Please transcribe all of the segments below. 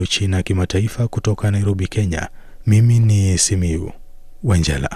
China ya kimataifa kutoka Nairobi, Kenya. Mimi ni Simiu Wanjala.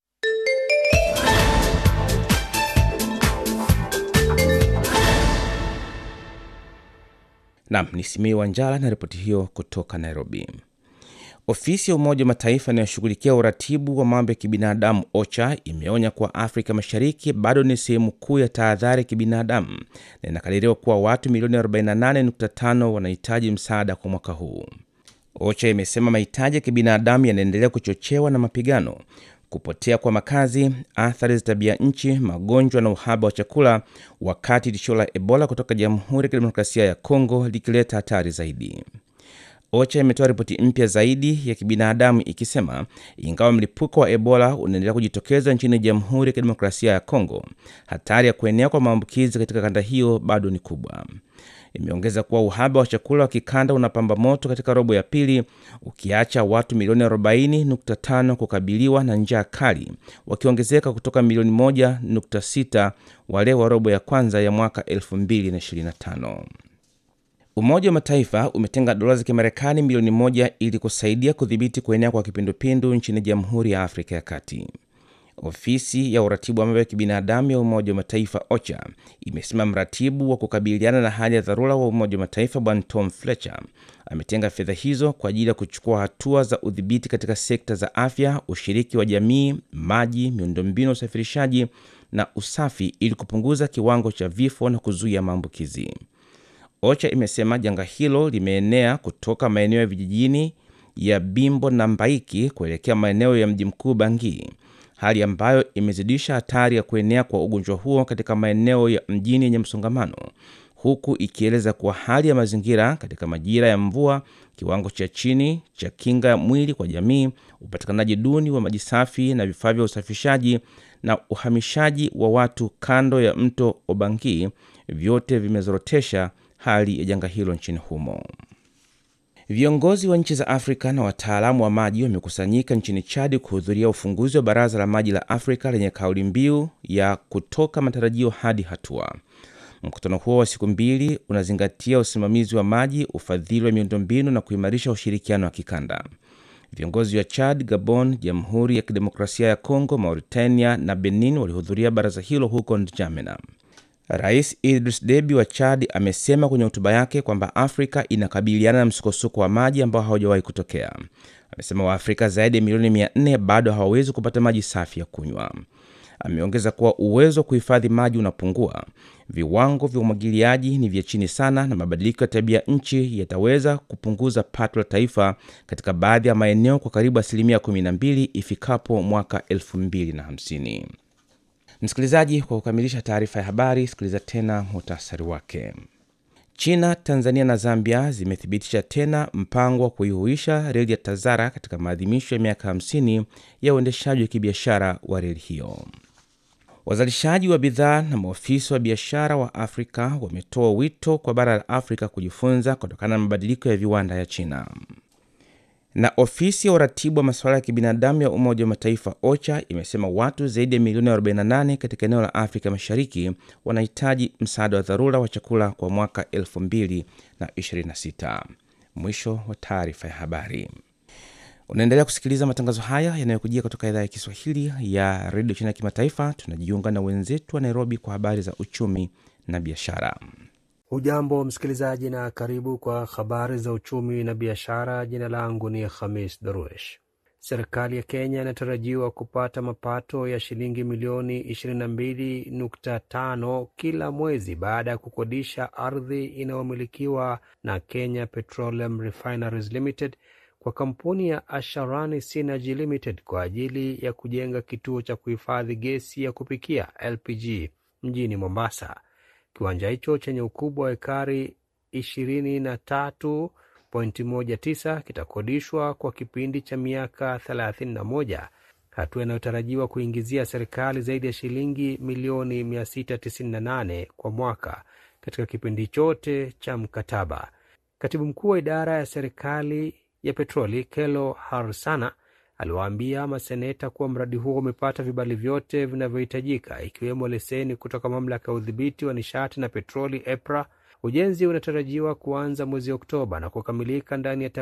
Nam ni Simiu Wanjala na ripoti hiyo kutoka Nairobi. Ofisi ya Umoja wa Mataifa inayoshughulikia uratibu wa mambo ya kibinadamu OCHA imeonya kuwa Afrika Mashariki bado ni sehemu kuu ya tahadhari ya kibinadamu na inakadiriwa kuwa watu milioni 48.5 wanahitaji msaada kwa mwaka huu. OCHA imesema mahitaji ya kibinadamu yanaendelea kuchochewa na mapigano, kupotea kwa makazi, athari za tabia nchi, magonjwa na uhaba wa chakula, wakati tishio la Ebola kutoka Jamhuri ya Kidemokrasia ya Kongo likileta hatari zaidi. OCHA imetoa ripoti mpya zaidi ya kibinadamu ikisema ingawa mlipuko wa Ebola unaendelea kujitokeza nchini Jamhuri ya Kidemokrasia ya Kongo, hatari ya kuenea kwa maambukizi katika kanda hiyo bado ni kubwa. Imeongeza kuwa uhaba wa chakula wa kikanda unapamba moto katika robo ya pili, ukiacha watu milioni 40.5 kukabiliwa na njaa kali, wakiongezeka kutoka milioni 1.6 wale wa robo ya kwanza ya mwaka 2025. Umoja wa Mataifa umetenga dola za Kimarekani milioni moja ili kusaidia kudhibiti kuenea kwa kipindupindu nchini Jamhuri ya Afrika ya Kati. Ofisi ya uratibu wa mambo ya kibinadamu ya Umoja wa Mataifa OCHA imesema mratibu wa kukabiliana na hali ya dharura wa Umoja wa Mataifa Bwana Tom Fletcher ametenga fedha hizo kwa ajili ya kuchukua hatua za udhibiti katika sekta za afya, ushiriki wa jamii, maji, miundombinu ya usafirishaji na usafi ili kupunguza kiwango cha vifo na kuzuia maambukizi. OCHA imesema janga hilo limeenea kutoka maeneo ya vijijini ya Bimbo na Mbaiki kuelekea maeneo ya mji mkuu Bangui, hali ambayo imezidisha hatari ya kuenea kwa ugonjwa huo katika maeneo ya mjini yenye msongamano, huku ikieleza kuwa hali ya mazingira katika majira ya mvua, kiwango cha chini cha kinga ya mwili kwa jamii, upatikanaji duni wa maji safi na vifaa vya usafishaji na uhamishaji wa watu kando ya mto Obangi, vyote vimezorotesha hali ya janga hilo nchini humo. Viongozi wa nchi za Afrika na wataalamu wa maji wamekusanyika nchini Chadi kuhudhuria ufunguzi wa Baraza la Maji la Afrika lenye kauli mbiu ya kutoka matarajio hadi hatua. Mkutano huo wa siku mbili unazingatia usimamizi wa maji, ufadhili wa miundombinu na kuimarisha ushirikiano wa kikanda. Viongozi wa Chad, Gabon, Jamhuri ya Kidemokrasia ya Kongo, Mauritania na Benin walihudhuria baraza hilo huko N'Djamena. Rais Idris Deby wa Chad amesema kwenye hotuba yake kwamba Afrika inakabiliana na msukosuko wa maji ambao haujawahi kutokea. Amesema Waafrika zaidi ya milioni 400 bado hawawezi kupata maji safi ya kunywa. Ameongeza kuwa uwezo wa kuhifadhi maji unapungua, viwango vya umwagiliaji ni vya chini sana, na mabadiliko ya tabia nchi yataweza kupunguza pato la taifa katika baadhi ya maeneo kwa karibu asilimia 12 ifikapo mwaka 2050. Msikilizaji, kwa kukamilisha taarifa ya habari, sikiliza tena muhtasari wake. China, Tanzania na Zambia zimethibitisha tena mpango wa kuihuisha reli ya Tazara katika maadhimisho ya miaka 50 ya uendeshaji wa kibiashara wa reli hiyo. Wazalishaji wa bidhaa na maofisa wa biashara wa Afrika wametoa wito kwa bara la Afrika kujifunza kutokana na mabadiliko ya viwanda ya China na ofisi ya uratibu wa masuala ya kibinadamu ya Umoja wa Mataifa OCHA imesema watu zaidi ya milioni 48 katika eneo la Afrika Mashariki wanahitaji msaada wa dharura wa chakula kwa mwaka 2026. Mwisho wa taarifa ya habari. Unaendelea kusikiliza matangazo haya yanayokujia kutoka idhaa ya Kiswahili ya redio China ya kimataifa. Tunajiunga na wenzetu wa Nairobi kwa habari za uchumi na biashara. Hujambo msikilizaji, na karibu kwa habari za uchumi na biashara. Jina langu ni Khamis Daruesh. Serikali ya Kenya inatarajiwa kupata mapato ya shilingi milioni 22.5 kila mwezi baada ya kukodisha ardhi inayomilikiwa na Kenya Petroleum Refineries Limited kwa kampuni ya Asharani Synergy Limited kwa ajili ya kujenga kituo cha kuhifadhi gesi ya kupikia LPG mjini Mombasa. Kiwanja hicho chenye ukubwa wa ekari 23.19 kitakodishwa kwa kipindi cha miaka 31, hatua inayotarajiwa kuingizia serikali zaidi ya shilingi milioni 698 kwa mwaka katika kipindi chote cha mkataba. Katibu mkuu wa idara ya serikali ya petroli Kelo Harsana aliwaambia maseneta kuwa mradi huo umepata vibali vyote vinavyohitajika ikiwemo leseni kutoka mamlaka ya udhibiti wa nishati na petroli EPRA. Ujenzi unatarajiwa kuanza mwezi Oktoba na kukamilika ndani ya